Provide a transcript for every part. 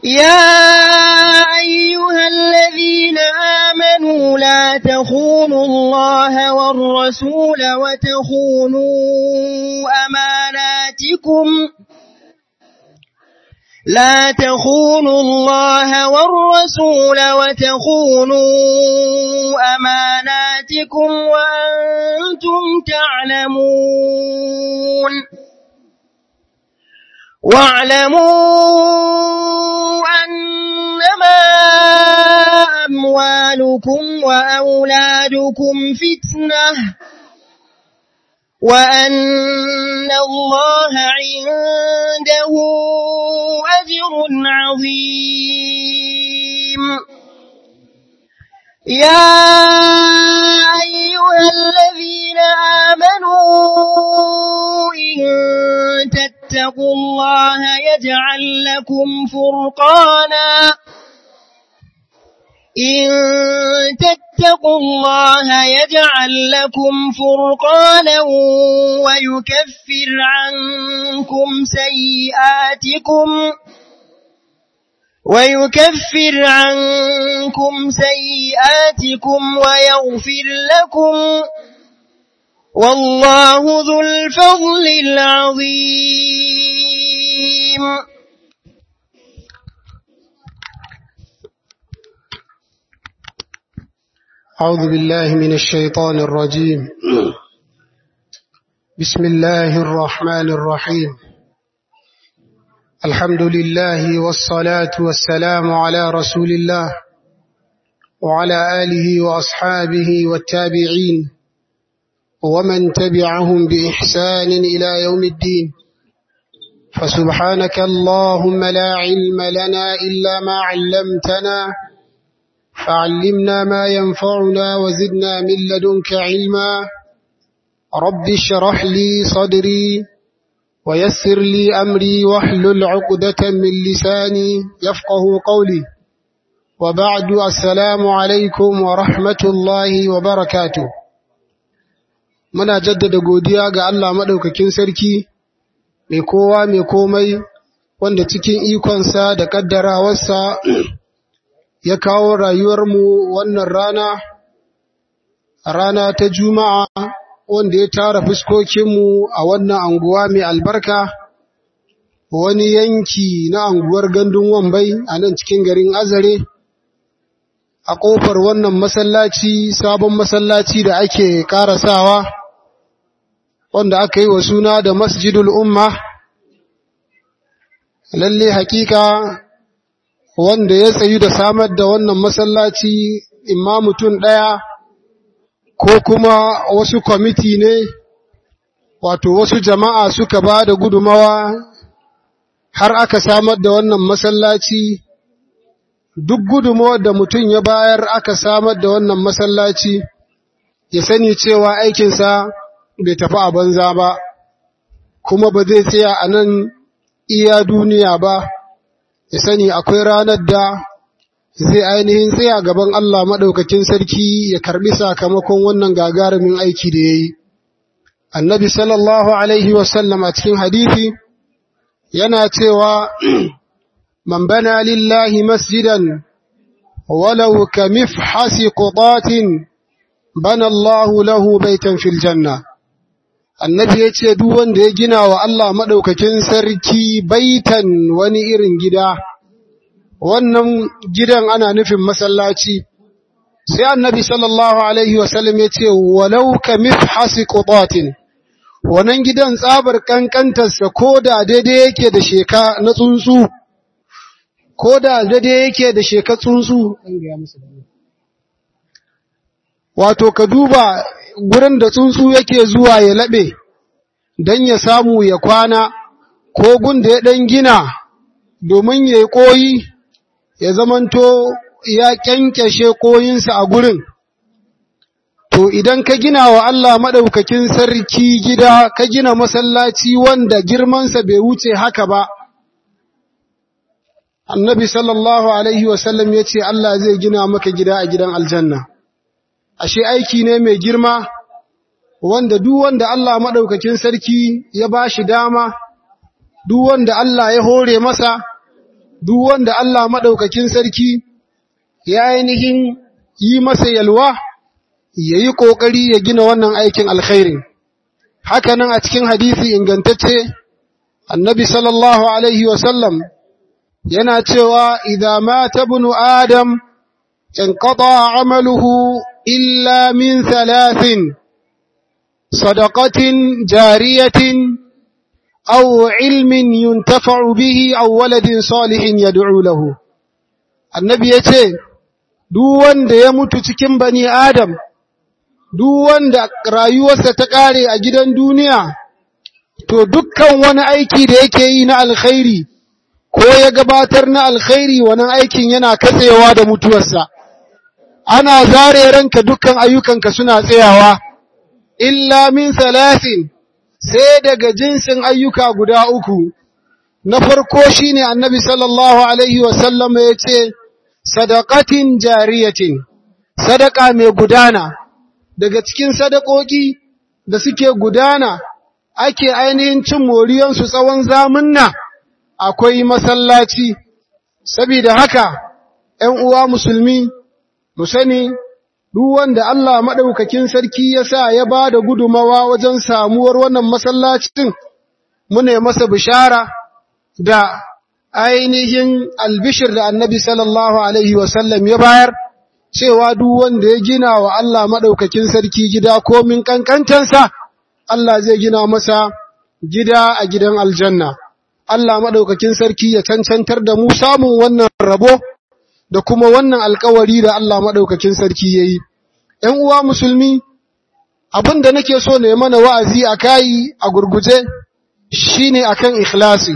يا أيها الذين آمنوا لا تخونوا الله والرسول وتخونوا أماناتكم لا تخونوا الله والرسول وتخونوا أماناتكم وأنتم تعلمون واعلموا أنما أموالكم وأولادكم فتنة وأن الله عنده أجر عظيم يا أيها الذين آمنوا إن تتقوا الله يجعل لكم فرقانا إن تتقوا الله يجعل لكم فرقانا ويكفر عنكم سيئاتكم ويكفر عنكم سيئاتكم ويغفر لكم والله ذو الفضل العظيم أعوذ بالله من الشيطان الرجيم بسم الله الرحمن الرحيم الحمد لله والصلاة والسلام على رسول الله وعلى آله وأصحابه والتابعين ومن تبعهم بإحسان إلى يوم الدين فسبحانك اللهم لا علم لنا إلا ما علمتنا فعلمنا ما ينفعنا وزدنا من لدنك علما رب اشرح لي صدري ويسر لي أمري واحلل عقدة من لساني يفقه قولي وبعد السلام عليكم ورحمة الله وبركاته muna jaddada godiya ga Allah maɗaukakin sarki mai kowa mai komai wanda cikin ikonsa da ƙaddarawarsa ya kawo rayuwarmu wannan rana, rana ta Juma'a wanda ya tara fuskokinmu a wannan anguwa mai albarka, wani yanki na anguwar gandun wambai a nan cikin garin Azare, a ƙofar wannan masallaci, sabon masallaci da ake ƙarasawa, wanda aka yi wa suna da Masjidul Umma, lalle hakika wanda ya tsayu da samar da wannan masallaci imma mutum ɗaya ko kuma wasu kwamiti ne wato wasu jama'a suka ba da gudumawa har aka samar da wannan masallaci duk gudumawar da mutum ya bayar aka samar da wannan masallaci ya sani cewa aikinsa bai tafi a banza ba kuma ba zai tsaya a nan iya duniya ba ya sani akwai ranar da zai ainihin tsaya gaban Allah maɗaukakin sarki ya karɓi sakamakon wannan gagarumin aiki da ya yi. Annabi sallallahu Alaihi wasallam a cikin hadithi yana cewa, Man bana lillahi masjidan, walau ka mifhasi qudatin bana Allahu lahu baitan fil janna. Annabi ya ce, Duk wanda ya gina wa Allah maɗaukakin sarki baitan wani irin gida. wannan gidan ana nufin masallaci sai annabi sallallahu alaihi wasallam ya ce walau ka mifhasi qudatin wannan gidan tsabar kankantarsa ko da daidai yake da sheka na tsuntsu ko da daidai yake da sheka tsuntsu wato ka duba gurin da tsuntsu yake zuwa ya laɓe don ya samu ya kwana ko gun da ya ɗan gina domin ya yi ƙoyi ya zamanto ya kyankyashe koyinsa a gurin, to idan ka gina wa Allah maɗaukakin sarki gida, ka gina masallaci wanda girmansa bai wuce haka ba, annabi sallallahu Alaihi wasallam ya ce Allah zai gina maka gida a gidan aljanna. Ashe aiki ne mai girma, wanda duk wanda Allah maɗaukakin sarki ya ba shi dama, duk wanda Allah ya hore masa, duk wanda Allah maɗaukakin sarki ya ainihin yi masa yalwa ya yi ƙoƙari ya gina wannan aikin alkhairi hakanan a cikin hadisi ingantacce annabi sallallahu alaihi wasallam yana cewa idza mata ibnu adam inqata amaluhu illa min thalathin sadaqatin jariyatin aw ilmin yuntafa'u bihi aw waladin salihin yad'u lahu annabi yace duk wanda ya mutu cikin bani adam duk wanda rayuwarsa ta kare a gidan duniya to dukkan wani aiki da yake yi na alkhairi ko ya gabatar na alkhairi wannan aikin yana katsewa da mutuwarsa ana zare ranka dukkan ayyukanka suna tsayawa illa min salasin sai daga jinsin ayyuka guda uku na farko shine annabi sallallahu alaihi wasallam ya ce sadaqatin jariyatin sadaka mai gudana daga cikin sadakoki da suke gudana ake ainihin cin moriyansu tsawon zamunna akwai masallaci saboda haka ‘yan uwa musulmi mu sani duk wanda Allah maɗaukakin sarki ya sa ya ba da gudumawa wajen samuwar wannan masallacin mune masa bishara da ainihin albishir da annabi sallallahu Alaihi wasallam ya bayar cewa duk wanda ya gina wa Allah maɗaukakin sarki gida komin ƙanƙantansa Allah zai gina masa gida a gidan aljanna. Allah maɗaukakin sarki ya cancantar da mu samun wannan rabo da kuma wannan alkawari da Allah maɗaukakin sarki ya yi. ‘Yan uwa musulmi, abin da nake so ne mana wa'azi a kayi a gurguje shi ne a kan ikhlasi.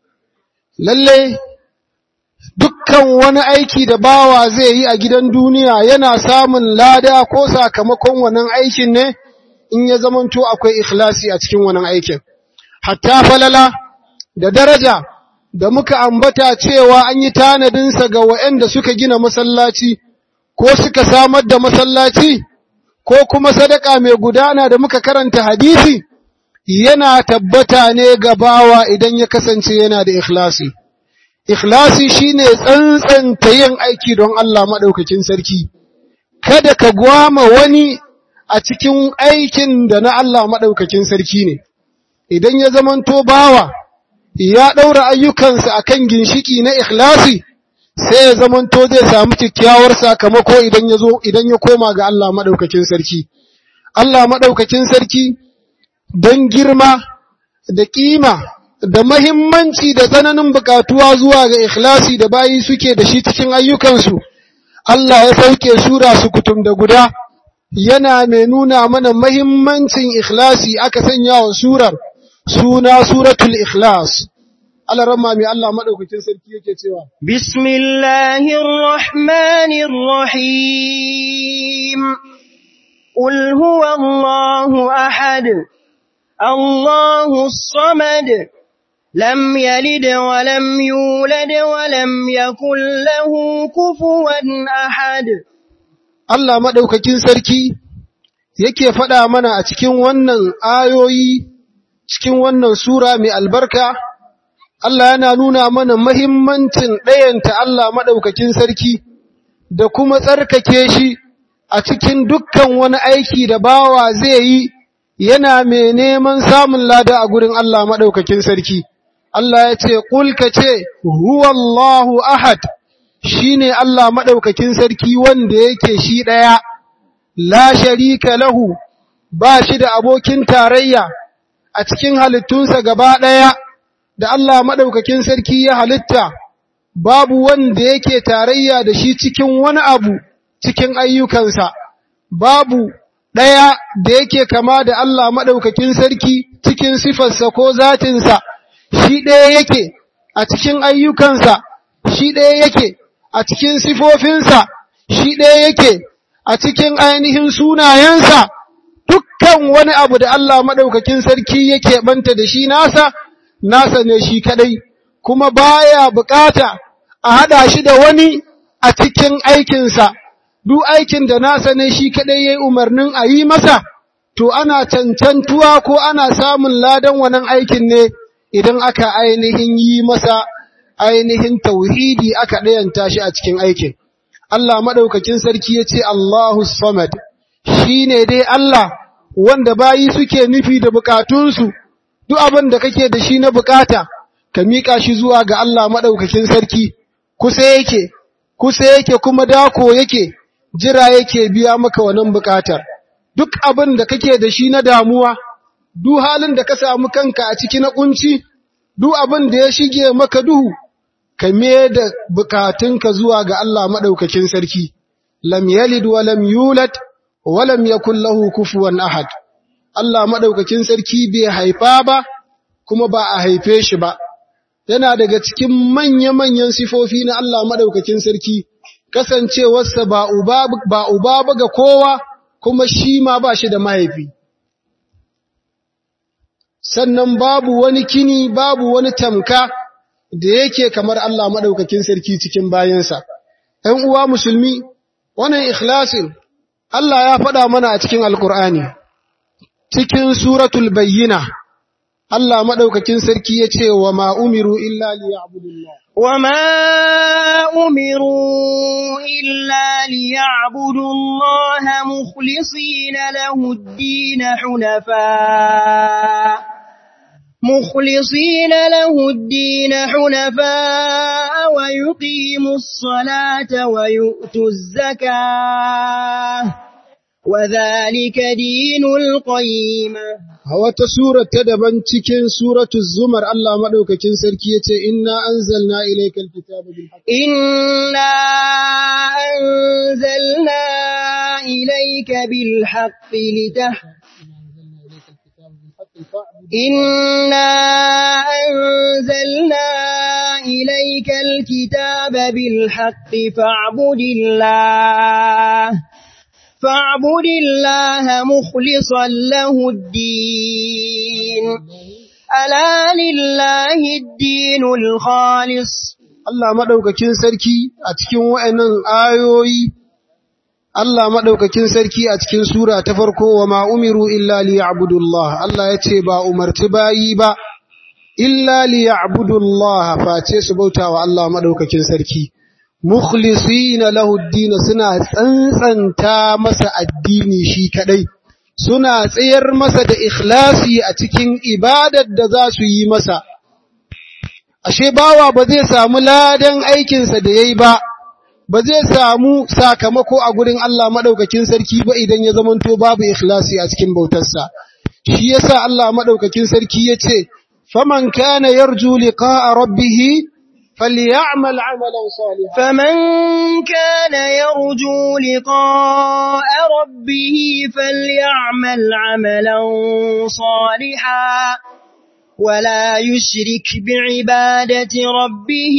Lalle, dukkan wani aiki da bawa zai yi a gidan duniya yana samun lada ko sakamakon wannan aikin ne in ya zamanto akwai ikhlasi a cikin wannan aikin. Hatta falala da daraja da muka ambata cewa an yi tanadinsa ga waɗanda suka gina masallaci ko suka samar da masallaci ko kuma sadaka mai gudana da muka karanta hadisi yana tabbata ne ga bawa idan ya kasance yana da ikhlasi. Ikhlasi shine tsantsanta yin aiki don Allah maɗaukakin sarki, kada ka gwama wani a cikin aikin da na Allah maɗaukakin sarki ne, idan ya zamanto bawa ya ɗaura ayyukansa a kan ginshiki na ikhlasi, sai ya zamanto zai samu kyakkyawar sakamako idan ya zo idan ya koma ga Allah maɗaukakin sarki. Allah maɗaukakin sarki don girma da ƙima da mahimmanci da tsananin buƙatuwa zuwa ga ikhlasi da bayi suke da shi cikin ayyukansu, Allah ya sauke sura su kutum da guda. yana mai nuna mana mahimmancin ikhlasi aka sanya wa surar suna suratul ikhlas Allah ramma mai Allah madaukakin sarki yake cewa bismillahir rahmanir rahim qul huwallahu ahad allahus samad lam yalid wa lam yulad wa lam yakul lahu kufuwan ahad Allah maɗaukakin sarki yake faɗa mana a cikin wannan ayoyi, cikin wannan Sura mai albarka, Allah yana nuna mana mahimmancin ɗayanta Allah maɗaukakin sarki da kuma tsarkake shi a cikin dukkan wani aiki da bawa zai yi yana mai neman samun lada a gurin Allah maɗaukakin sarki. Allah ya ce, Ƙulka ce, Huwallahu ahad. shi ne Allah maɗaukakin sarki wanda yake shi ɗaya, la sharika lahu, ba shi da abokin tarayya a cikin halittunsa gaba ɗaya, da Allah maɗaukakin sarki ya halitta, babu wanda yake tarayya da shi cikin wani abu cikin ayyukansa, babu ɗaya da yake kama da Allah maɗaukakin sarki cikin sifarsa ko zatinsa, shi ɗaya yake a cikin ayyukansa, shi ɗaya yake. a cikin sifofinsa shi ɗaya yake a cikin ainihin sunayensa dukkan wani abu da Allah maɗaukakin sarki yake ɓanta da shi nasa, nasa ne shi kaɗai, kuma baya bukata a haɗa shi da wani a cikin aikinsa, duk aikin da nasa ne shi kaɗai ya yi umarnin a yi masa, to ana cancantuwa ko ana samun ladan wannan aikin ne idan aka ainihin yi masa ainihin tauhidi aka ɗayanta shi a cikin aikin. Allah maɗaukakin sarki ya ce Allahu Samad, shi ne dai Allah wanda bayi suke nufi da bukatunsu, duk abin da kake da shi na bukata, ka miƙa shi zuwa ga Allah maɗaukakin sarki, kusa yake, kusa yake kuma dako yake, jira yake biya maka wannan bukatar. Duk abin da kake da shi na damuwa, duk halin da ka samu kanka a ciki na kunci, duk abin da ya shige maka duhu, ka da bukatunka zuwa ga Allah maɗaukakin sarki, lam yalid wa lam yulad wa lam yakul lahu kufuwan ahad. Allah maɗaukakin sarki bai haifa ba, kuma ba a haife shi ba. Yana daga cikin manya-manyan sifofi na Allah maɗaukakin sarki, kasancewarsa ba uba ba ga kowa, kuma shi ma ba shi da mahaifi. sannan babu wani kini babu wani tamka da yake kamar Allah madaukakin sarki cikin bayansa ɗan uwa musulmi wannan ikhlasin Allah ya faɗa mana a cikin alkur'ani cikin suratul bayyina Allah madaukakin sarki yace wa ma umiru illa liya'budullah وما أمروا إلا ليعبدوا الله مخلصين له الدين حنفاء مخلصين له الدين حنفاء ويقيموا الصلاة ويؤتوا الزكاة وذلك دين القيمة wata sura ta daban cikin suratul zumar Allah madaukakin sarki yace inna anzalna ilaykal kitaba bil haqq inna anzalna ilayka bil haqq litah إنا أنزلنا إليك الكتاب بالحق فاعبد الله فاعبد الله مخلصا له الدين ألا لله الدين الخالص Allah madaukakin sarki a cikin wa'annan ayoyi Allah madaukakin sarki a cikin sura ta farko wa ma umiru illa liya'budullah Allah yace ba umarci bayi ba illa liya'budullah face su bautawa Allah madaukakin sarki mukhlisina lahu ad-din suna tsantsanta masa addini shi kadai suna tsayar masa da ikhlasi a cikin ibadar da za su yi masa ashe bawa ba zai samu ladan aikinsa da yayi ba ba zai samu sakamako a gurin Allah madaukakin sarki ba idan ya zamanto babu ikhlasi a cikin bautarsa shi yasa Allah madaukakin sarki yace faman kana yarju liqa'a rabbih فليعمل عملا صالحا فمن كان يرجو لقاء ربه فليعمل عملا صالحا ولا يشرك بعبادة ربه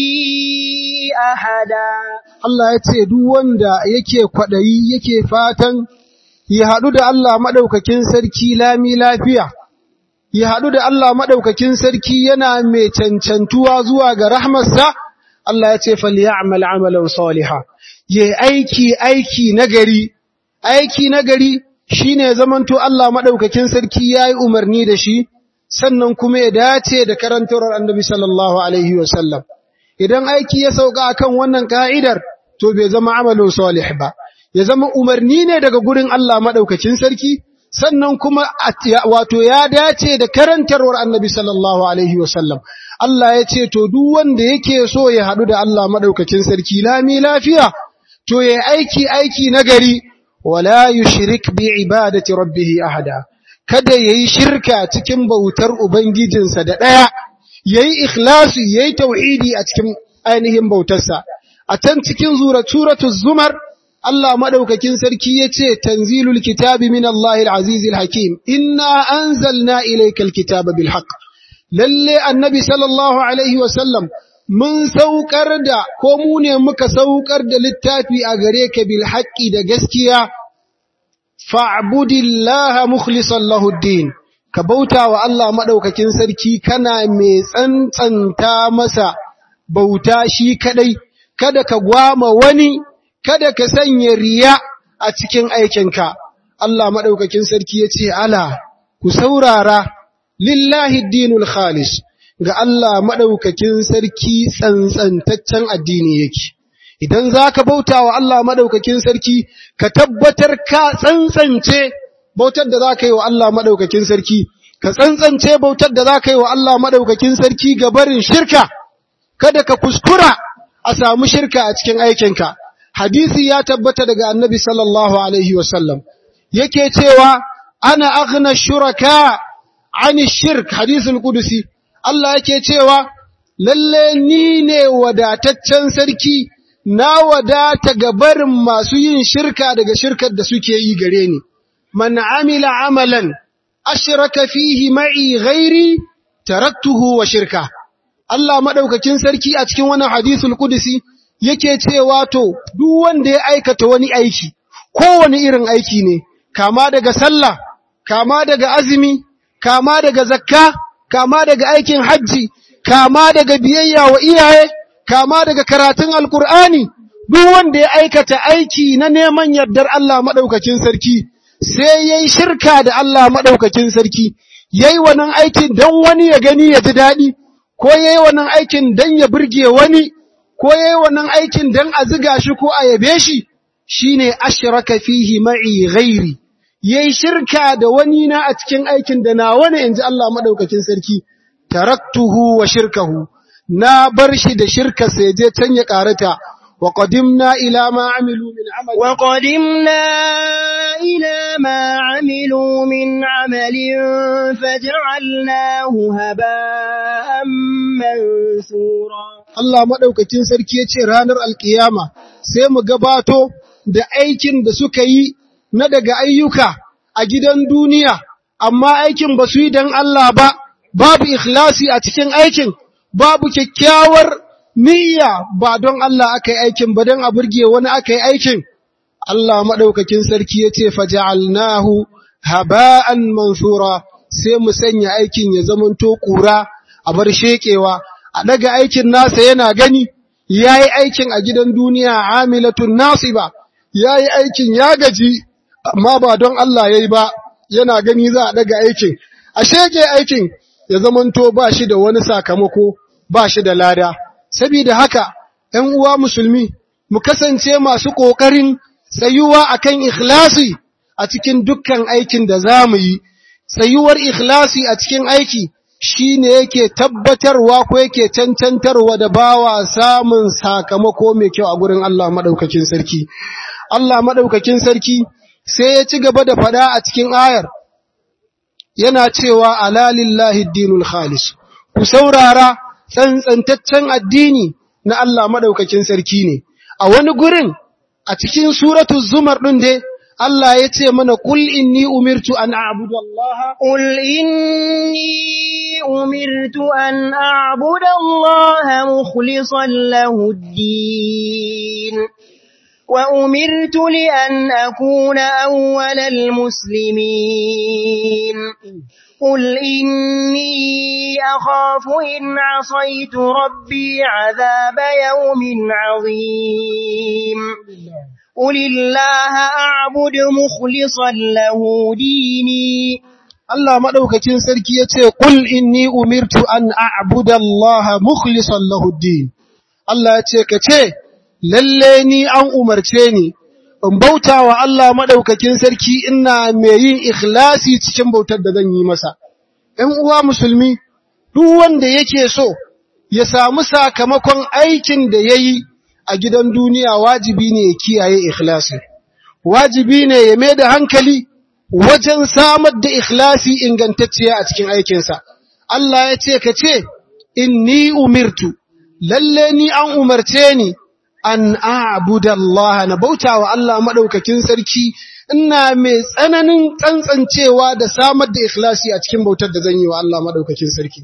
أحدا Allah ya ce duk wanda yake kwaɗayi yake fatan ya haɗu da Allah maɗaukakin sarki lami lafiya ya haɗu da Allah maɗaukakin sarki yana mai cancantuwa zuwa ga rahmarsa, Allah ya ce falyamal amalan saliha ya aiki aiki nagari, aiki nagari shi ne zamanto Allah maɗaukakin sarki ya yi umarni da shi, sannan kuma ya dace da karantarwar annabi sallallahu Alaihi wasallam. Idan aiki ya sauka akan wannan ka'idar, to bai zama amalin salih ba, ya zama umarni ne daga gurin Allah maɗaukakin sarki, sannan kuma wato ya dace da karantarwar annabi sallallahu alaihi wasallam Allah ya ce to duk wanda yake so ya haɗu da Allah madaukakin sarki lami lafiya to ya aiki aiki nagari wala yushrik bi ibadati rabbih ahada kada yayi shirka cikin bautar ubangijinsa da daya yayi ikhlasi yayi tauhidi a cikin ainihin bautarsa a can cikin suratul zumar Allah madaukakin sarki yace tanzilul kitabi min Allahil azizil hakim inna anzalna ilaykal kitaba bil haqq lalle annabi sallallahu alaihi wasallam mun saukar da ko mu ne muka saukar da littafi a gare ka bil haqqi da gaskiya fa'budillaha mukhlishan lahu din ka bauta wa Allah madaukakin sarki kana mai tsantsanta masa bauta shi kadai kada ka gwama wani kada ka sanya riya a cikin aikinka. Allah maɗaukakin sarki ya ce, Ala, ku saurara, lillahi dinul khalis, ga Allah maɗaukakin sarki tsantsantaccen addini yake. Idan za ka bauta wa Allah maɗaukakin sarki, ka tabbatar ka tsantsance bautar da za ka yi wa Allah maɗaukakin sarki, ka tsantsance bautar da za ka yi wa Allah maɗaukakin sarki ga barin shirka, kada ka kuskura a samu shirka a cikin aikinka. Hadisi ya tabbata daga annabi sallallahu Alaihi wasallam, yake cewa, Ana aghna shuraka ani shirk hadisul kudusi, Allah yake cewa, Lalle ni ne wadataccen sarki, na wadata ga barin masu yin shirka daga shirkar da suke yi gare ni. Man amila amalan, ashraka fihi ma'i ghairi, taraktuhu wa shirka. Allah maɗaukakin sarki a cikin wannan hadisul kudusi yake cewa to, duk wanda ya aikata wani aiki, kowane irin aiki ne, kama daga sallah, kama daga azumi, kama daga zakka, kama daga aikin hajji, kama daga biyayya wa iyaye, kama daga karatun alkur'ani, duk wanda ya aikata aiki na neman yardar Allah maɗaukakin sarki, sai ya yi shirka da Allah maɗaukakin sarki, ya yi wannan aikin don wani ya gani ya ji daɗi, ko ya yi wannan aikin don ya burge wani, ko ya yi wannan aikin don a ziga shi ko a yabe shi, shi ne ashiraka fihi ma'i ghairi, ya yi shirka da wani na a cikin aikin da na wani in ji Allah maɗaukakin sarki, taraktuhu wa shirkahu, na bar shi da shirka sai je can ya ƙarata, wa qadimna ila ma amilu min amal. Wa qadimna ila ma amilu min amalin faj'alnahu haba'an mansura. Allah maɗaukakin sarki ya ce ranar alkiyama sai mu gabato da aikin da suka yi na daga ayyuka a gidan duniya, amma aikin ba su yi don Allah ba, babu ikhlasi a cikin aikin, babu kyakkyawar niyya ba don Allah aka yi aikin ba don a burge wani aka yi aikin. Allah maɗaukakin sarki ya ce, Faja'alnahu haba'an mansura sai mu sanya aikin ya zamanto ƙura a bar sheƙewa. a daga aikin nasa yana gani ya yi aikin a gidan duniya amilatun nasiba ya yi aikin ya gaji amma ba don Allah ya yi ba yana gani za a daga aikin a shege aikin ya zamanto ba shi da wani sakamako ba shi da lada saboda haka ‘yan uwa musulmi mu kasance masu ƙoƙarin tsayuwa akan ikhlasi a cikin dukkan aikin da za mu yi tsayuwar ikhlasi a cikin aiki shi ne yake tabbatarwa ko yake cancantarwa da bawa samun sakamako mai kyau a gurin Allah maɗaukakin sarki. Allah maɗaukakin sarki sai ya ci gaba da faɗa a cikin ayar, yana cewa alalillahi dinul khalis, ku saurara tsantsantaccen addini na Allah maɗaukakin sarki ne. A wani gurin a cikin suratu zumar ɗin dai, Allah ya ce mana kul inni umirtu an a'budu Allah قل إني أمرت أن أعبد الله مخلصا له الدين وأمرت لأن أكون أول المسلمين قل إني أخاف إن عصيت ربي عذاب يوم عظيم قل الله أعبد مخلصا له ديني Allah maɗaukacin sarki ya ce, Ƙul inni umirtu an a'buda Allah mukhlisan lahuddin. Allah ya ce, Ka ce, lalle ni an umarce ni, in bauta wa Allah maɗaukakin sarki ina mai yin ikhlasi cikin bautar da zan yi masa. ‘Yan uwa musulmi, duk wanda yake so ya samu sakamakon aikin da ya yi a gidan duniya wajibi ne ya kiyaye ikhlasi. Wajibi ne ya mai da hankali wajen samar da ikhlasi ingantacciya a cikin aikinsa. Allah ya ce ka ce, Inni umirtu, lalle ni an umarce ni, an a'buda Allah na bauta wa Allah maɗaukakin sarki, ina mai tsananin tsantsancewa da samar da ikhlasi a cikin bautar da zan yi wa Allah maɗaukakin sarki.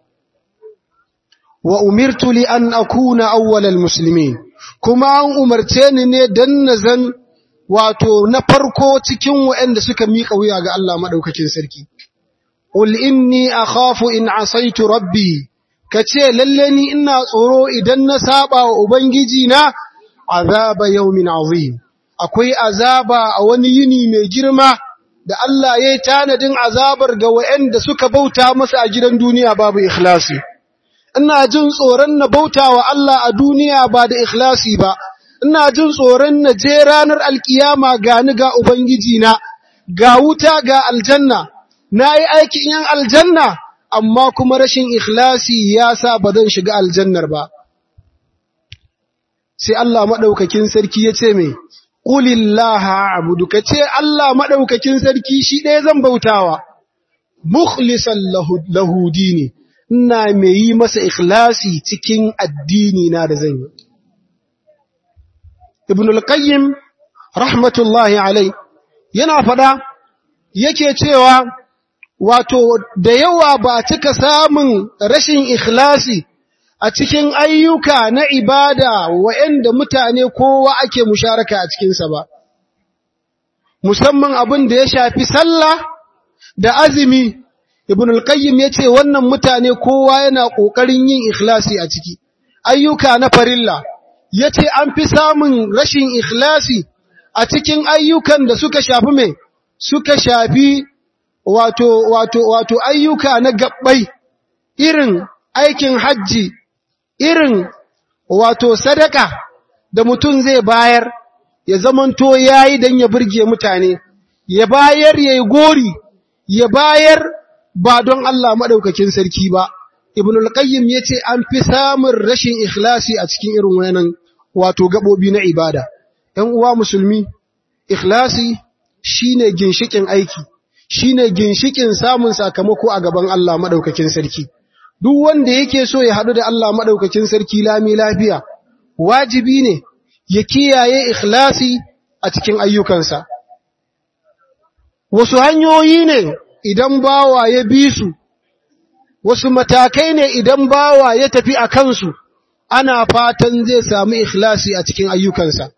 Wa umirtu li an akuna awwalal muslimin, kuma an umarce ni ne don na zan wato na farko cikin waɗanda suka miƙa wuya ga Allah maɗaukakin sarki. Qul inni akhafu in asaitu rabbi kace lalle ni ina tsoro idan na saba wa ubangiji na azaba yawmin azim akwai azaba a wani yini mai girma da Allah yayi tanadin azabar ga waɗanda suka bauta masa a gidan duniya babu ikhlasi ina jin tsoron na bauta wa Allah a duniya ba da ikhlasi ba ina jin tsoron na je ranar alkiyama ga ni ga ubangiji na ga wuta ga aljanna na yi aikin yan aljanna amma kuma rashin ikhlasi ya sa ba zan shiga aljannar ba sai Allah maɗaukakin sarki ya ce mai ƙulillaha abudu ka ce Allah maɗaukakin sarki shi ɗaya zan bautawa mukhlisan lahudi ne ina mai yi masa ikhlasi cikin addini na da zan yi ibn al-qayyim rahmatullahi alai yana faɗa yake cewa wato da yawa ba cika samun rashin ikhlasi a cikin ayyuka na ibada wa'anda mutane kowa ake musharaka a cikinsa ba musamman abin da ya shafi sallah da azumi ibn al-qayyim yace wannan mutane kowa yana kokarin yin ikhlasi a ciki ayyuka na farilla yace an fi samun rashin ikhlasi a cikin ayyukan da suka shafi me suka shafi wato wato wato ayyuka na gabbai irin aikin hajji irin wato sadaka da mutum zai bayar ya zamanto yayi dan ya burge mutane ya bayar yayi gori ya bayar ba don Allah madaukakin sarki ba ibnul qayyim yace an fi samun rashin ikhlasi a cikin irin wayannan wato gabobi na ibada ɗan uwa musulmi ikhlasi shine ginshikin aiki shine ginshikin samun sakamako a gaban Allah madaukakin sarki duk wanda yake so ya hadu da Allah madaukakin sarki lami lafiya wajibi ne ya kiyaye ikhlasi a cikin ayyukansa wasu hanyoyi ne idan bawa ya bi su wasu matakai ne idan bawa ya tafi a kansu ana fatan zai samu ikhlasi a cikin ayyukansa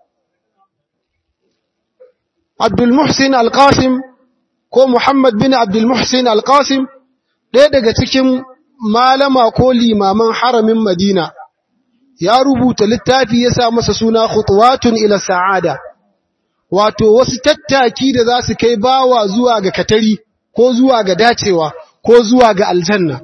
Abdul Muhsin Al-Qasim ko Muhammad bin Abdul Muhsin Al-Qasim ɗaya daga cikin malama ko limaman haramin Madina ya rubuta littafi ya sa masa suna khutwatun ila sa'ada wato wasu tattaki da za su kai bawa zuwa ga katari ko zuwa ga dacewa ko zuwa ga aljanna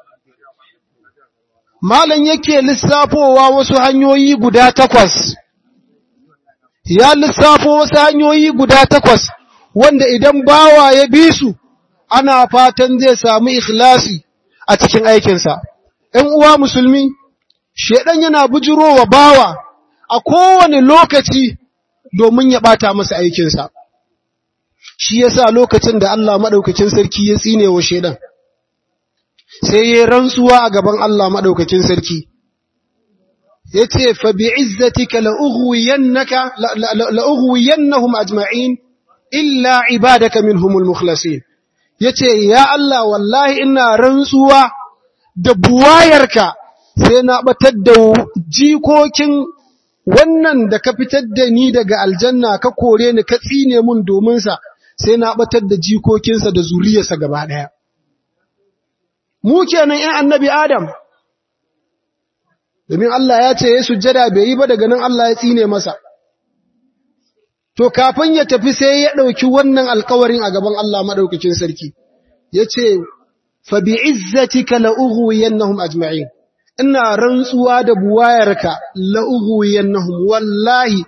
malam yake lissafowa wasu hanyoyi guda takwas ya lissafo wasu hanyoyi guda takwas wanda idan bawa ya bi su ana fatan zai samu ikhlasi a cikin aikinsa ‘yan uwa musulmi shedan yana bujirowa bawa a kowane lokaci domin ya ɓata masa aikinsa shi yasa lokacin da Allah maɗaukacin sarki ya tsine wa shedan sai ya rantsuwa a gaban Allah maɗaukacin sarki ya ce fa bi izzatika la'ughwiyannahum ajma'in illa ibadaka minhumul mukhlasin yace ya Allah wallahi ina rantsuwa da buwayarka sai na batar da jikokin wannan da ka fitar da ni daga aljanna ka kore ni ka tsine mun domin sa sai na batar da jikokinsa da zuriyarsa gaba daya mu kenan ƴan annabi adam domin Allah ya ce ya sujjada bai yi ba daga nan Allah ya tsine masa to kafin ya tafi sai ya ɗauki wannan alkawarin a gaban Allah maɗaukakin sarki ya ce fa bi izzatika la'ughwiyannahum ajma'in ina rantsuwa da buwayarka la'ughwiyannahum wallahi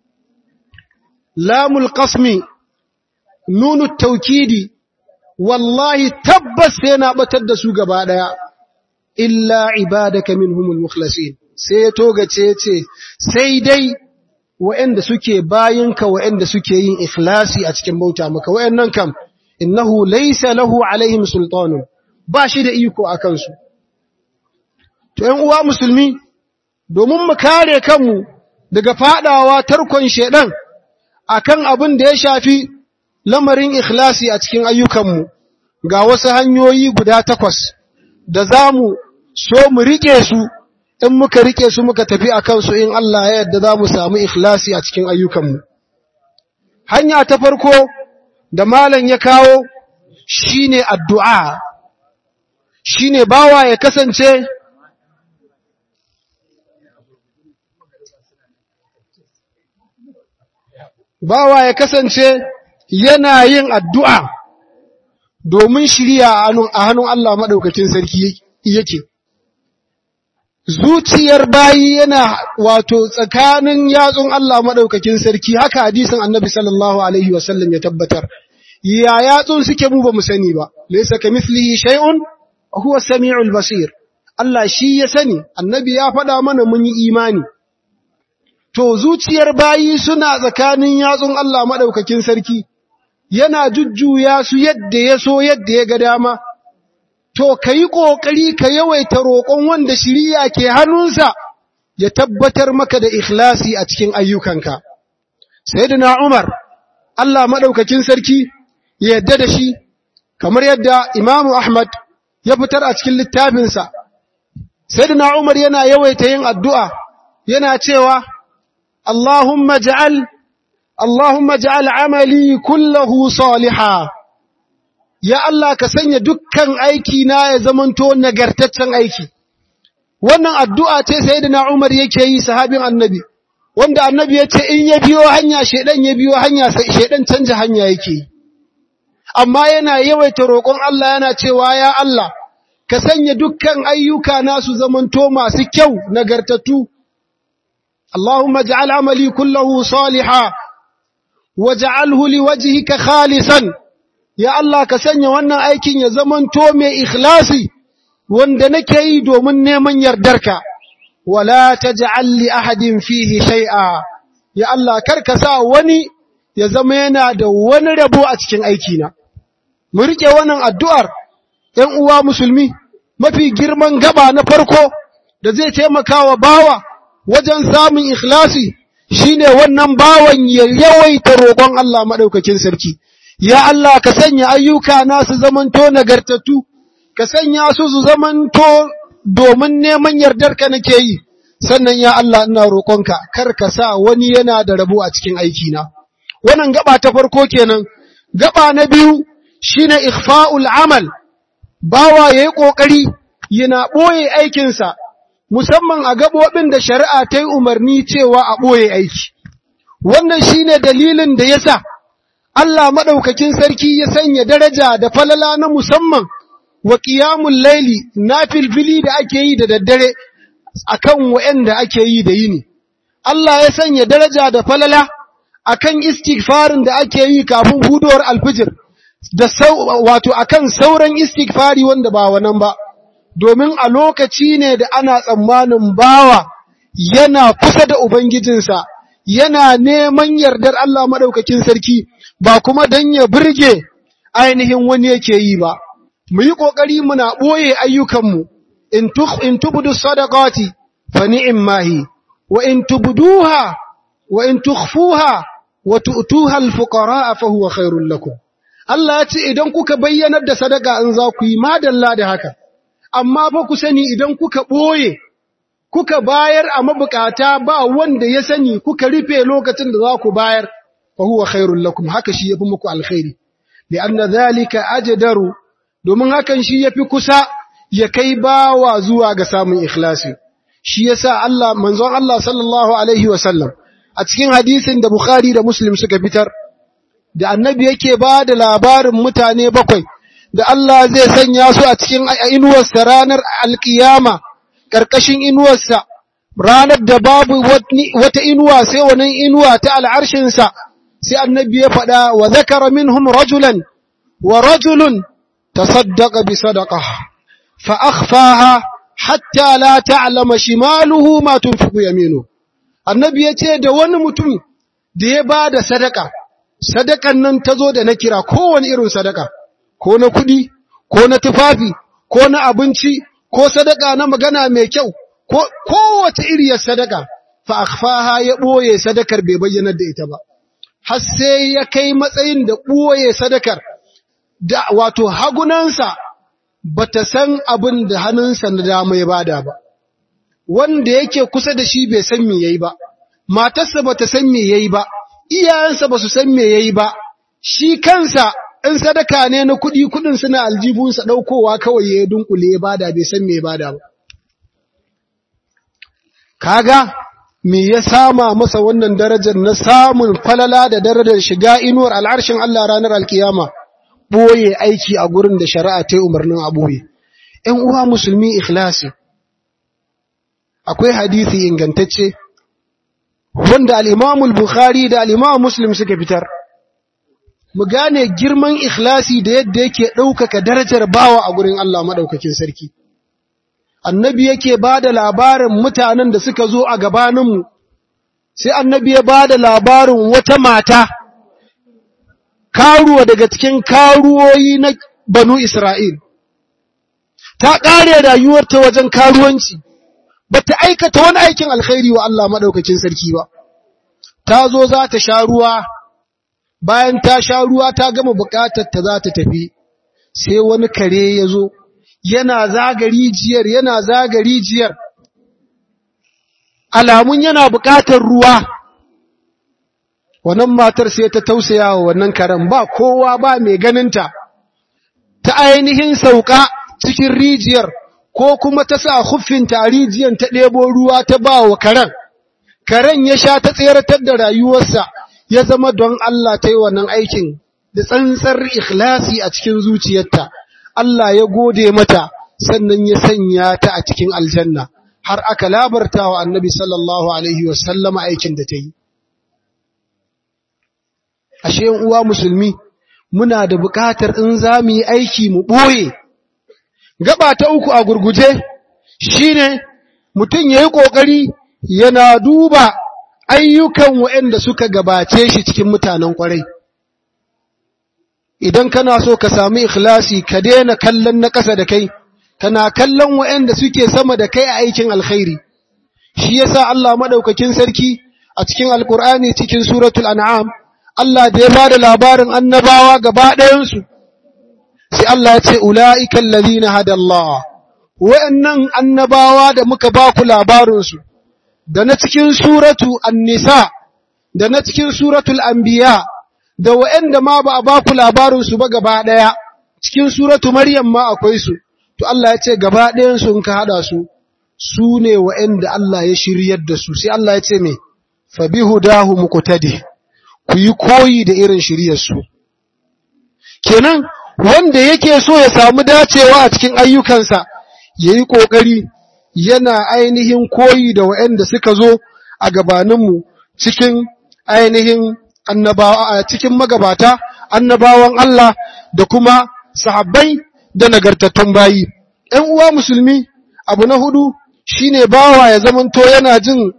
lamul qasmi nunu taukidi wallahi tabbas sai na batar da su gaba daya illa ibadaka minhumul mukhlasin sai ya togace ce sai dai wa'anda suke bayinka wa'anda suke yin ikhlasi a cikin bauta maka wa'annan kam innahu laysa lahu alaihim sultanun ba shi da iko akan su to ƴan uwa musulmi domin mu kare kanmu daga fadawa tarkon shedan akan abin da ya shafi lamarin ikhlasi a cikin ayyukanmu ga wasu hanyoyi guda takwas da zamu so mu rike su in muka rike su muka tafi a kansu in Allah ya yarda za mu samu ikhlasi a cikin ayyukanmu. Hanya ta farko da malam ya kawo shi ne addu'a, shi ne bawa ya kasance bawa ya kasance yana yin addu'a domin shirya a hannun Allah maɗaukakin sarki yake. zuciyar bayi yana wato tsakanin yatsun Allah madaukakin sarki haka hadisin annabi sallallahu alaihi wasallam ya tabbatar ya yatsun suke mu ba mu sani ba laysa kamithlihi shay'un huwa samiul basir Allah shi ya sani annabi ya faɗa mana mun yi imani to zuciyar bayi suna tsakanin yatsun Allah madaukakin sarki yana jujjuya su yadda ya so yadda ya ga dama to ka yi ƙoƙari ka yawaita roƙon wanda shiriya ke hannunsa ya tabbatar maka da ikhlasi a cikin ayyukanka. Sayyidina Umar, Allah maɗaukakin sarki ya yadda da shi, kamar yadda Imamu Ahmad ya fitar a cikin littafinsa. Sayyidina Umar yana yawaita yin addu'a, yana cewa, Allahumma ja'al, Allahumma ja'al amali kullahu salihah. ya Allah ka sanya dukkan aiki na ya zamanto nagartaccen aiki wannan addu'a ce sayyidina Umar yake yi sahabin annabi wanda annabi ya ce in ya biyo hanya shedan ya biyo hanya sai shedan canja hanya yake yi amma yana yawaita roƙon Allah yana cewa ya Allah ka sanya dukkan ayyuka na su zamanto masu kyau nagartattu Allahumma ja'al amali kullahu salihan waj'alhu liwajhika khalisan ya Allah ka sanya wannan aikin ya zamanto mai ikhlasi wanda nake yi domin neman yardarka wala taj'al li ahadin fihi shay'a ya Allah karka sa wani ya zama yana da wani rabo a cikin aikina mu rike wannan addu'ar ɗan uwa musulmi mafi girman gaba na farko da zai taimaka wa bawa wajen samun ikhlasi shine wannan bawan ya yawaita roƙon Allah madaukakin sarki ya Allah ka sanya ayyuka na su zamanto nagartattu ka sanya su su zamanto domin neman yardarka nake yi sannan ya Allah ina roƙonka kar ka sa wani yana da rabo a cikin aikina wannan gaba ta farko kenan gaba na biyu shine ikhfa'ul amal bawa yayi kokari yana boye aikin sa musamman a gabobin da shari'a ta yi umarni cewa a boye aiki wannan shine dalilin da yasa Allah maɗaukakin sarki ya sanya daraja da falala na musamman wa ƙiyamun laili na filfili da ake yi da daddare a kan wa'yanda ake yi da yini. Allah ya sanya daraja da falala a kan istighfarin da ake yi kafin hudowar alfijir, da wato a kan sauran istighfari wanda ba wannan ba, domin a lokaci ne da ana tsammanin bawa yana kusa da Ubangijinsa, yana neman yardar Allah maɗaukakin sarki. ba kuma don ya birge ainihin wani yake yi ba, mu yi ƙoƙari muna ɓoye ayyukanmu, in tubudu sadaqati fa ni'im mahi, wa in tubuduha wa in tukhfuha wa tu'tuha al-fuqara fa huwa khairul lakum. Allah ya ce idan kuka bayyanar da sadaka in za ku yi madalla da haka, amma fa ku sani idan kuka ɓoye, kuka bayar a mabukata ba wanda ya sani kuka rufe lokacin da za ku bayar, فهو خير لكم haka shi yafi muku alkhairi lianna zalika ajdaru domin hakan shi yafi kusa ya kai bawa zuwa ga samun ikhlasi shi yasa Allah manzon Allah sallallahu alaihi wasallam a cikin hadisin da Bukhari da Muslim suka fitar da annabi yake ba da labarin mutane bakwai da Allah zai sanya su a cikin inuwarsa ranar alkiyama karkashin inuwarsa ranar da babu wata inuwa sai wannan inuwa ta al'arshinsa sai annabi ya faɗa wa zakara minhum rajulan wa rajulun tasaddaqa bi sadaqah fa akhfaha hatta la ta'lama shimaluhu ma tunfiqu yaminu annabi yace da wani mutum da ya bada sadaka sadakan nan tazo da na kira kowane irin sadaka ko na kudi ko na tufafi ko na abinci ko sadaka na magana mai kyau ko kowace iriyar sadaka fa akhfaha ya boye sadakar bai bayyana da ita ba har sai ya kai matsayin da ɓoye sadakar, da wato hagunansa ba ta san abin da hannunsa na dama ya bada ba, wanda yake kusa da shi bai san me ya yi ba, matarsa ba ta san me ya yi ba, iyayensa ba su san me ya yi ba, shi kansa in sadaka ne na kuɗi kuɗin suna aljibunsa ɗaukowa kawai ya dunkule ya bada bai san me ya bada ba. Kaga, me ya sama masa wannan darajar na samun falala da darajar shiga inuwar al'arshin Allah ranar alkiyama boye aiki a gurin da shari'a ta umarnin a boye ‘yan uwa musulmi ikhlasi akwai hadisi ingantacce wanda al-Imam al-Bukhari da al-Imam Muslim suka fitar mu gane girman ikhlasi da yadda yake ɗaukaka darajar bawa a gurin Allah maɗaukakin sarki. Annabi yake ba da labarin mutanen da suka zo a gabaninmu, sai annabi ya ba da labarin wata mata, karuwa daga cikin karuwoyi na banu Isra'il. Ta ƙare rayuwarta wajen karuwanci, ba ta aikata wani aikin alkhairi wa Allah maɗaukakin sarki ba. Ta zo za ta sha ruwa. bayan ta sha ruwa ta gama bukatar ta za ta tafi sai wani kare ya zo yana zaga rijiyar yana zaga rijiyar alamun yana bukatar ruwa wannan matar sai ta tausaya wa wannan karen ba kowa ba mai ganinta ta ainihin sauka cikin rijiyar ko kuma ta sa huffinta a rijiyar ta ɗebo ruwa ta ba wa karen karen ya sha ta tseratar da rayuwarsa ya zama don Allah ta yi wannan aikin da tsantsar ikhlasi a cikin zuciyarta, Allah ya gode mata sannan ya sanya ta a cikin aljanna, har aka labarta wa annabi sallallahu Alaihi wasallama aikin da ta yi. Ashe uwa musulmi, muna da buƙatar in za mu yi aiki mu ɓoye. Gaba ta uku a gurguje shi ne mutum ya yi ƙoƙari yana duba ayyukan waɗanda suka gabace shi cikin mutanen ƙwarai. Idan kana so ka sami ikhlasi ka daina kallon na ƙasa da kai, kana kallon waɗanda suke sama da kai a aikin alkhairi. Shi yasa Allah maɗaukakin sarki a cikin Alƙur'ani cikin suratul An'am, Allah da ya ba da labarin annabawa gaba ɗayansu, sai Allah ya ce, Ula'ikan lalina hadallah, waɗannan annabawa da muka ba ku labarinsu, da na cikin suratu An-Nisa da na cikin suratul Anbiya da waɗanda ma ba a ba ku labarin su ba gaba ɗaya cikin suratu Maryam ma akwai su to Allah ya ce gaba ɗayan su in ka hada su su ne waɗanda Allah ya shiryar da su sai Allah ya ce me fa bihudahu muqtadi ku yi koyi da irin shiryar su kenan wanda yake so ya samu dacewa a cikin ayyukansa yayi kokari yana ainihin koyi da waɗanda suka zo a gabaninmu cikin ainihin annabawa a cikin magabata annabawan Allah da kuma sahabbai da nagartattun bayi ‘yan uwa musulmi abu na hudu shine bawa ya zamanto yana jin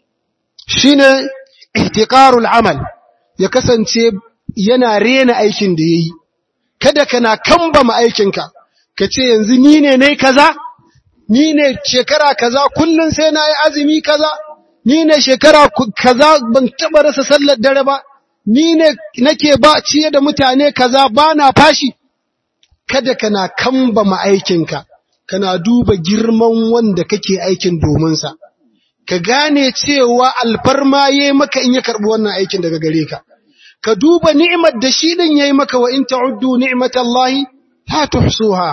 shine ihtiqarul amal ya kasance yana rena aikin da yayi kada kana kambama aikinka ka ce yanzu ni ne nayi kaza ni ne shekara kaza kullun sai na yi azumi kaza ni ne shekara kaza ban taba rasa sallar dare ba ni ne nake ba ciye da mutane kaza ba na fashi kada kana kambama aikinka kana duba girman wanda kake aikin domin sa ka gane cewa alfarma yayi maka in ya karbi wannan aikin daga gare ka ka duba ni'imar da shi din yayi maka wa in ta'uddu ni'matallahi la tuhsuha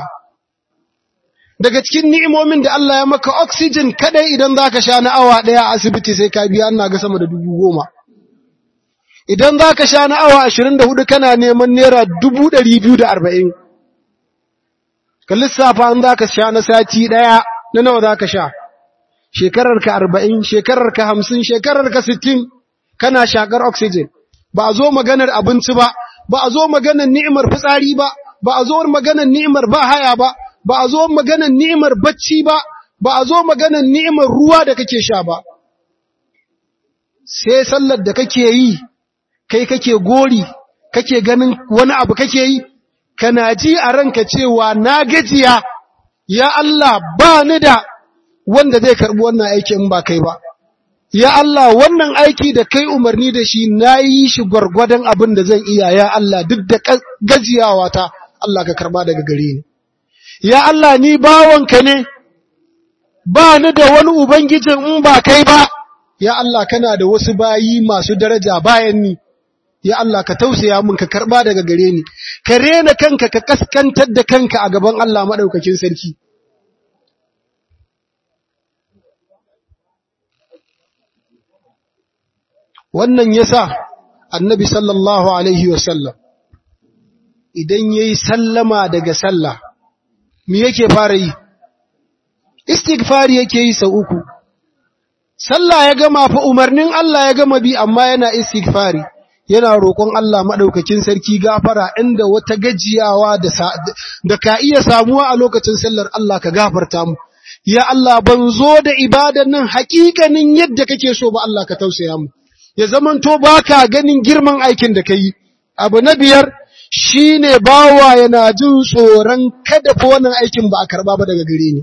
daga cikin ni'imomin da Allah ya maka oxygen kadai idan zaka sha na awa daya a asibiti sai ka biya ina ga sama da dubu goma idan zaka sha na awa 24 kana neman naira 240 ka lissafa an zaka sha na sati daya na nawa zaka sha shekarar ka 40 shekarar ka 50 shekarar ka 60 kana shakar oxygen ba a zo maganar abinci ba ba a zo maganar ni'imar fitsari ba ba a zo maganar ni'imar ba haya ba ba a zo maganar ni'imar bacci ba ba a zo maganar ni'imar ruwa da kake sha ba sai sallar da kake yi kai kake gori kake ganin wani abu kake yi kana ji a ranka cewa na gajiya ya Allah ba ni da wanda zai karbi wannan aiki in ba kai ba ya Allah wannan aiki da kai umarni da shi na yi shi gwargwadon abin da zan iya ya Allah duk da gajiyawa ta Allah ka karba daga gare ni ya Allah ni bawanka ne ba ni da wani ubangijin in ba kai ba ya Allah kana da wasu bayi masu daraja bayan ni ya Allah ka tausaya min ka karba daga gare ni ka rena kanka ka kaskantar da kanka a gaban Allah madaukakin sarki wannan yasa annabi sallallahu alaihi wasallam idan yayi sallama daga sallah me yake fara yi istighfari yake yi sau uku sallah ya gama fa umarnin Allah ya gama bi amma yana istighfari yana roƙon Allah madaukakin sarki gafara inda wata gajiyawa da da ka iya samuwa a lokacin sallar Allah ka gafarta mu ya Allah ban zo da ibadan nan haƙiƙanin yadda kake so ba Allah ka tausaya mu ya zamanto baka ganin girman aikin da kai abu na biyar shine bawa yana jin tsoron kada fa wannan aikin ba a karba ba daga gare ni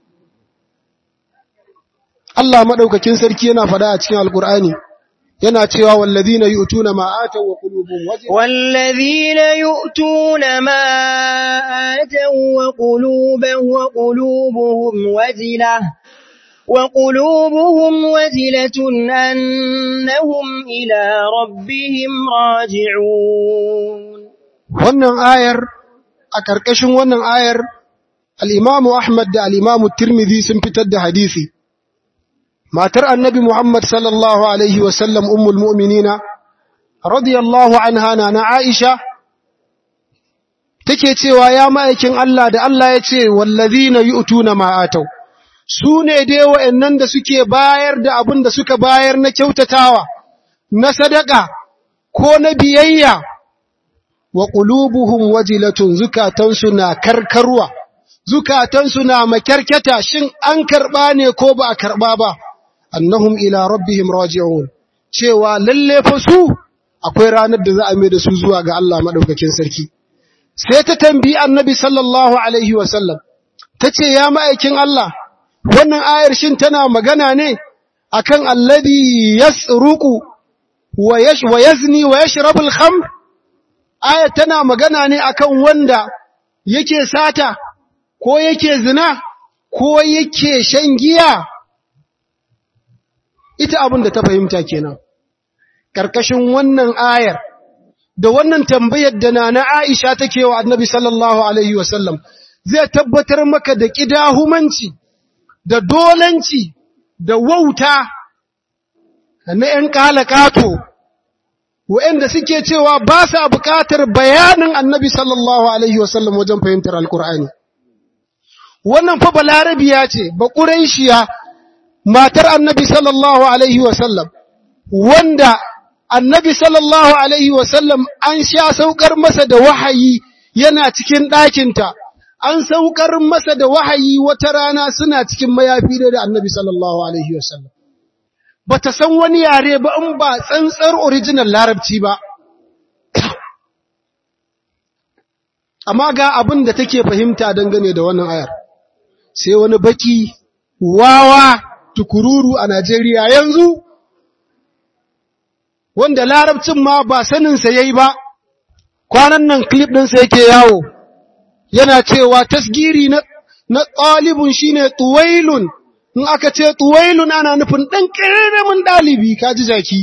Allah madaukakin sarki yana faɗa a cikin alkur'ani yana cewa wallazina yu'tuna ma ataw wa qulubuhum wajila wallazina yu'tuna ma ataw wa qulubuhum wa qulubuhum wajila wa qulubuhum wajilatun annahum ila rabbihim raji'un wannan ayar a karkashin wannan ayar al-Imam Ahmad da al-Imam Tirmidhi sun fitar da hadisi matar annabi Muhammad sallallahu Alaihi wasallam ummul mu'minina, radiyallahu anha na na Aisha, take cewa ya ma'aikin Allah da Allah ya ce, wallazi na yi utuna ma'atau, su ne dai wa'yannan da suke bayar da abin da suka bayar na kyautatawa, na sadaka, ko na biyayya, wa ƙulubuhun wajilatun zukatansu na karkarwa, zukatansu na makyarkyata shin an karɓa ne ko ba a karɓa ba. annahum ila rabbihim raji'un cewa lalle fa su akwai ranar da za a mai da su zuwa ga Allah madaukakin sarki sai ta tambayi annabi sallallahu alaihi wa sallam tace ya ma'aikin Allah wannan ayar shin tana magana ne akan alladhi yasruqu wa yash wa yazni wa yashrabu al-khamr ayar tana magana ne akan wanda yake sata ko yake zina ko yake shan giya ita abin da ta fahimta kenan karkashin wannan ayar da wannan tambayar da nana Aisha take wa Annabi sallallahu alaihi wasallam zai tabbatar maka da kidahumanci da dolanci da wauta na ƴan kalakato waɗanda suke cewa ba sa buƙatar bayanin Annabi sallallahu alaihi wasallam wajen fahimtar Alƙur'ani wannan fa balarabiya ce ba ƙuraishiya matar annabi sallallahu alaihi wasallam wanda annabi sallallahu alaihi wasallam an sha saukar masa da wahayi yana cikin ɗakinta an saukar masa da wahayi wata rana suna cikin mayafi da annabi sallallahu alaihi wasallam bata san wani yare ba in ba tsantsar original larabci ba amma ga abin da take fahimta dangane da wannan ayar sai wani baki wawa tukururu a Najeriya yanzu, wanda larabcin ma ba saninsa ya yi ba, kwanan nan klip ɗinsa yake yawo, yana cewa tasgiri na, na ɗalibun shi ne tuwailun, in aka ce tuwailun ana nufin ɗan ƙaramin ɗalibi, ka ji jaki.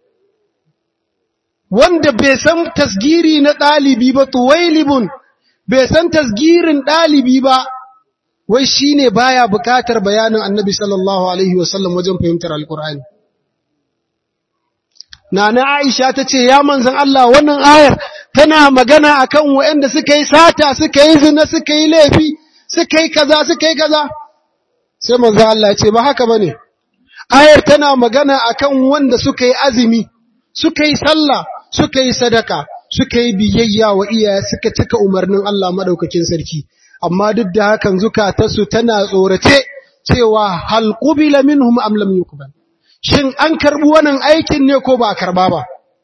Wanda bai san tasgiri na ɗalibi ba, tuwailibun, bai san tasgirin ɗalibi ba, wai shi ne baya bukatar bayanin annabi sallallahu Alaihi wasallam wajen fahimtar Alƙur'ani. Nana Aisha ta ce, Ya manzan Allah wannan ayar tana magana a kan wa'yanda suka yi sata, suka yi zina, suka yi laifi, suka yi kaza, suka yi kaza. Sai manzan Allah ce, Ba haka ba ne, ayar tana magana a kan wanda suka yi azumi, suka yi sallah, suka yi sadaka, suka yi biyayya wa iyaye suka cika umarnin Allah maɗaukakin sarki. amma duk da hakan zukatarsu tana tsorace cewa hal qubila minhum am lam yuqbal shin an karbi wannan aikin ne ko ba a karba ba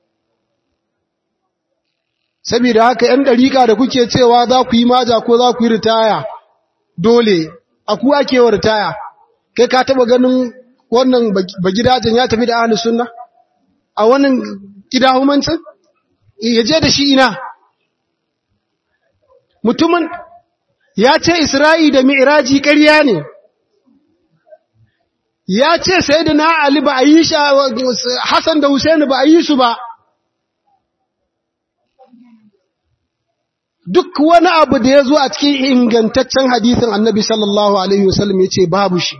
saboda haka ɗan dariƙa da kuke cewa za ku yi maja ko za ku yi ritaya dole a ku ake wa ritaya kai ka taba ganin wannan bagidajen ya tafi da ahlus sunna a wannan kidahumancin ya je da shi ina mutumin ya ce Isra'i da Mi'iraji ƙarya ne, ya ce sai da na Ali ba a yi shi, Hassan da Hussein ba a yi su ba, duk wani abu da ya zo a cikin ingantaccen hadisin annabi sallallahu Alaihi wasallam ya ce babu shi.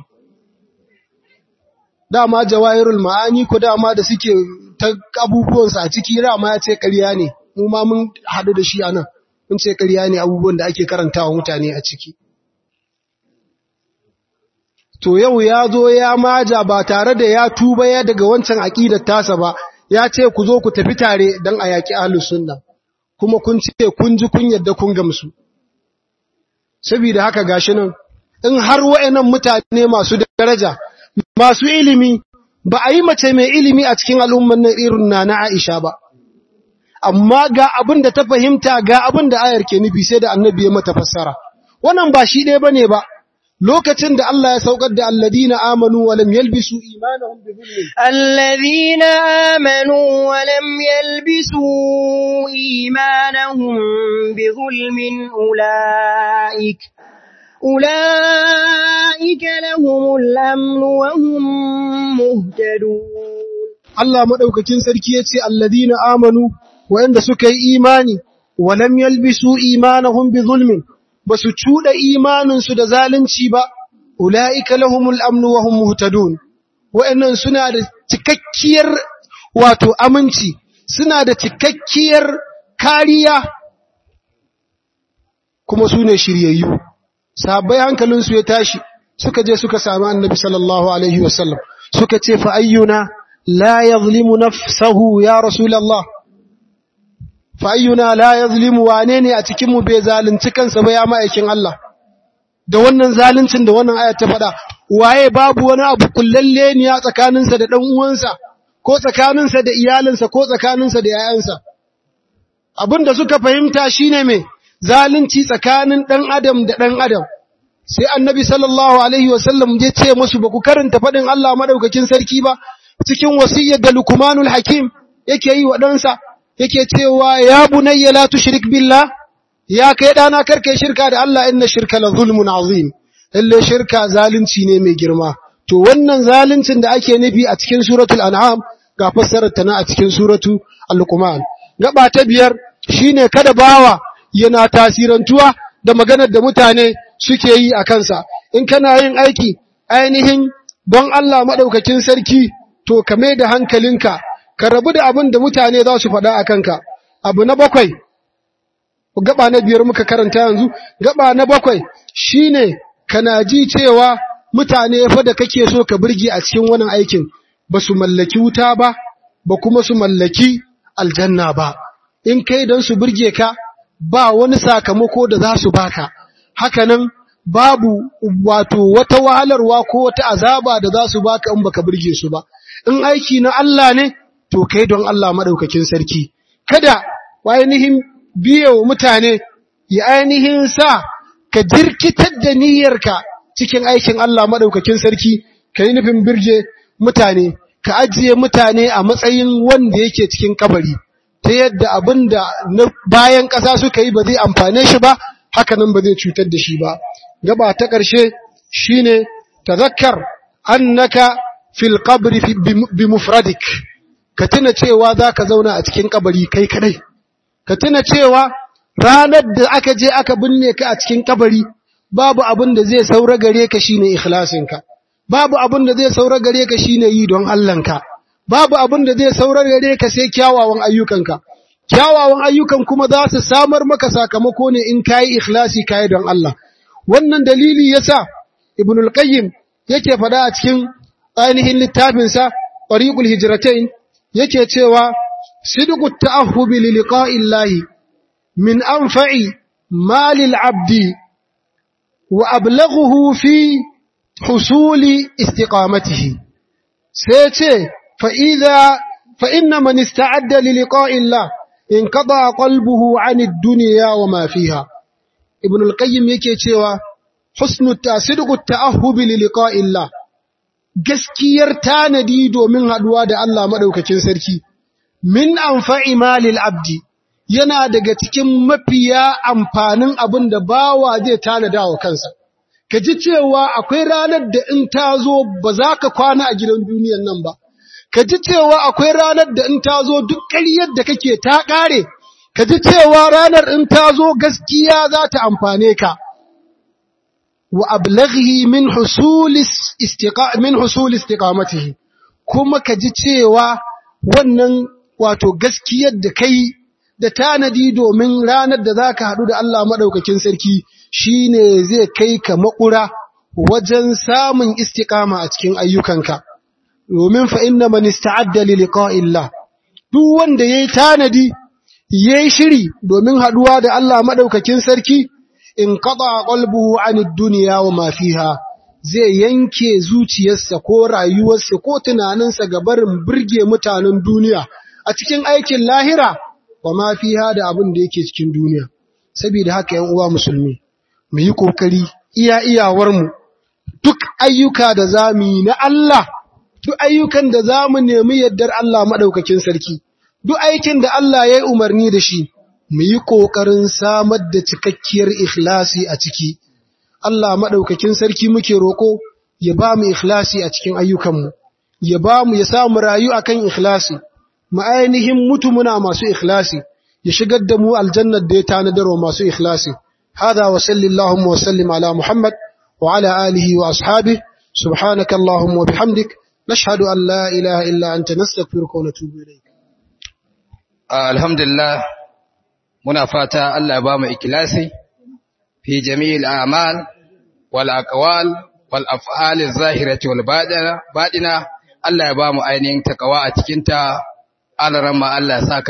Dama jawahirul ma'ani ko dama da suke ta abubuwansa a ciki dama ya ce ƙarya ne, mu ma mun haɗu da shi a nan. mun ce ƙarya ne abubuwan da ake karantawa mutane a ciki. to yau ya zo ya maja ba tare da ya tuba ya daga wancan aƙidar tasa ba ya ce ku zo ku tafi tare don a yaƙi ahlus sunna kuma kun ce kun ji kun yadda kun gamsu saboda haka gashi nan in har wa'annan mutane masu daraja masu ilimi ba a yi mace mai ilimi a cikin al'umman nan irin na na Aisha ba amma ga abin da ta fahimta ga abin da ayar ke nufi sai da annabi ya mata fassara wannan ba shi ɗaya bane ba lokacin da Allah ya saukar da alladina amanu wa lam yalbisu imanahum bi dhulmin alladina amanu wa lam yalbisu imanahum bi dhulmin ulaik ulaika lahumul amn wa hum muhtadun Allah madaukakin sarki yace alladina amanu wa'anda suka yi imani wa lam yalbisu imanahum bi dhulmin basu cuda imaninsu da zalunci ba ulaika lahumul amnu wa hum muhtadun wa'annan suna da cikakkiyar wato aminci suna da cikakkiyar kariya kuma su ne shiryayyu sahabbai hankalinsu ya tashi suka je suka sami annabi sallallahu alaihi wasallam suka ce fa ayyuna la yazlimu nafsahu ya rasulullah fa ayyuna la yazlimu wane ne a cikin mu bai zalunci kansa ba ya ma'aikin Allah da wannan zaluncin da wannan aya ta faɗa waye babu wani abu kullalle ne a tsakaninsa da dan uwansa ko tsakaninsa da iyalinsa ko tsakaninsa da yayansa abinda suka fahimta shine me zalunci tsakanin dan adam da dan adam sai annabi sallallahu alaihi wasallam ya ce musu ba ku karanta faɗin Allah madaukakin sarki ba cikin wasiyyar da Luqmanul Hakim yake yi wa ɗansa yake cewa ya bunayya la tushrik billah ya kai dana karkai shirka da Allah inna shirka la zulmun azim lalle shirka zalunci ne mai girma to wannan zaluncin da ake nufi a cikin suratul an'am ga fassarar ta na a cikin suratu al-luqman gaba ta biyar shine kada bawa yana tasirantuwa da maganar da mutane suke yi a kansa in kana yin aiki ainihin don Allah madaukakin sarki to ka mai da hankalinka ka rabu da abin da mutane za su faɗa a kanka abu na bakwai gaba na biyar muka karanta yanzu gaba na bakwai shine kana ji cewa mutane fa da kake so ka burge a cikin wannan aikin ba su mallaki wuta ba ba kuma su mallaki aljanna ba in kai don su burge ka ba wani sakamako da za su baka hakanan babu wato wata wahalarwa ko wata azaba da za su baka in baka burge su ba in aiki na Allah ne to kai don Allah madaukakin sarki kada ainihin biye wa mutane ya ainihin sa ka jirkitar da niyyarka cikin aikin Allah madaukakin sarki kai nufin birge mutane ka ajiye mutane a matsayin wanda yake cikin kabari ta yadda abinda na bayan ƙasa suka yi ba zai amfane shi ba hakanan ba zai cutar da shi ba gaba ta ƙarshe shine tazakkar annaka fil qabri bi mufradik ka tuna cewa zaka zauna a cikin kabari kai kadai ka tuna cewa ranar da aka je aka binne ka a cikin kabari babu abin da zai saura gare ka shine ikhlasinka babu abin da zai saura gare ka shine yi don Allahnka babu abin da zai saura gare ka sai kyawawan ayyukanka kyawawan ayyukan kuma za su samar maka sakamako ne in kayi ikhlasi kayi don Allah wannan dalili yasa ibnul qayyim yake fada a cikin ainihin littafinsa tariqul hijratain yake cewa sidqu ta'ahhubi li liqa'illahi min anfa'i malil abdi wa ablaghuhu fi husuli istiqamatihi sai ce fa idha fa inna man ista'adda li liqa'illah inqada qalbuhu 'anid dunya wa ma fiha ibn al-qayyim yake cewa husnu tasidqu ta'ahhubi li liqa'illah gaskiyar tanadi domin haduwa da Allah madaukakin sarki min anfa'i malil abdi yana daga cikin mafiya amfanin abin da bawa zai tanada wa kansa ka ji cewa akwai ranar da in ta zo ba za ka kwana a gidan duniyan nan ba ka ji cewa akwai ranar da in ta zo duk ƙaryar da kake ta ƙare ka ji cewa ranar in ta zo gaskiya za ta amfane ka wa ablaghi min husulis istiqa min husul istiqamatihi kuma ka ji cewa wannan wato gaskiyar da kai da tanadi domin ranar da zaka hadu da Allah madaukakin sarki shine zai kai ka makura wajen samun istiqama a cikin ayyukanka domin fa inna man ista'adda li liqa'illah duk wanda yayi tanadi yayi shiri domin haduwa da Allah madaukakin sarki in qada qalbuhu 'anid dunya wa ma fiha zai yanke zuciyarsa ko rayuwarsa ko tunaninsa ga barin burge mutanen duniya a cikin aikin lahira wa ma fiha da abin da yake cikin duniya saboda haka yan uwa musulmi mu yi kokari iya iyawarmu duk ayyuka da zamu yi na Allah duk ayyukan da zamu nemi yaddar Allah madaukakin sarki duk aikin da Allah ya yi umarni da shi mu yi kokarin samar da cikakkiyar ikhlasi a ciki Allah madaukakin sarki muke roko ya ba mu ikhlasi a cikin ayyukanmu ya ba mu ya samu rayu akan ikhlasi mu ainihin mutu muna masu ikhlasi ya shigar da mu aljannar da ya tanadar wa masu ikhlasi hada wa sallallahu wa sallim ala muhammad wa ala alihi wa ashabihi subhanaka allahumma wa bihamdik nashhadu an la ilaha illa anta nastaghfiruka wa natubu ilayk alhamdulillah muna fata Allah ya ba mu ikhlasi fi jami'il a'mal wal aqwal wal af'al az-zahirati wal batina Allah ya ba mu ainihin takawa a cikin ta alaramma Allah ya saka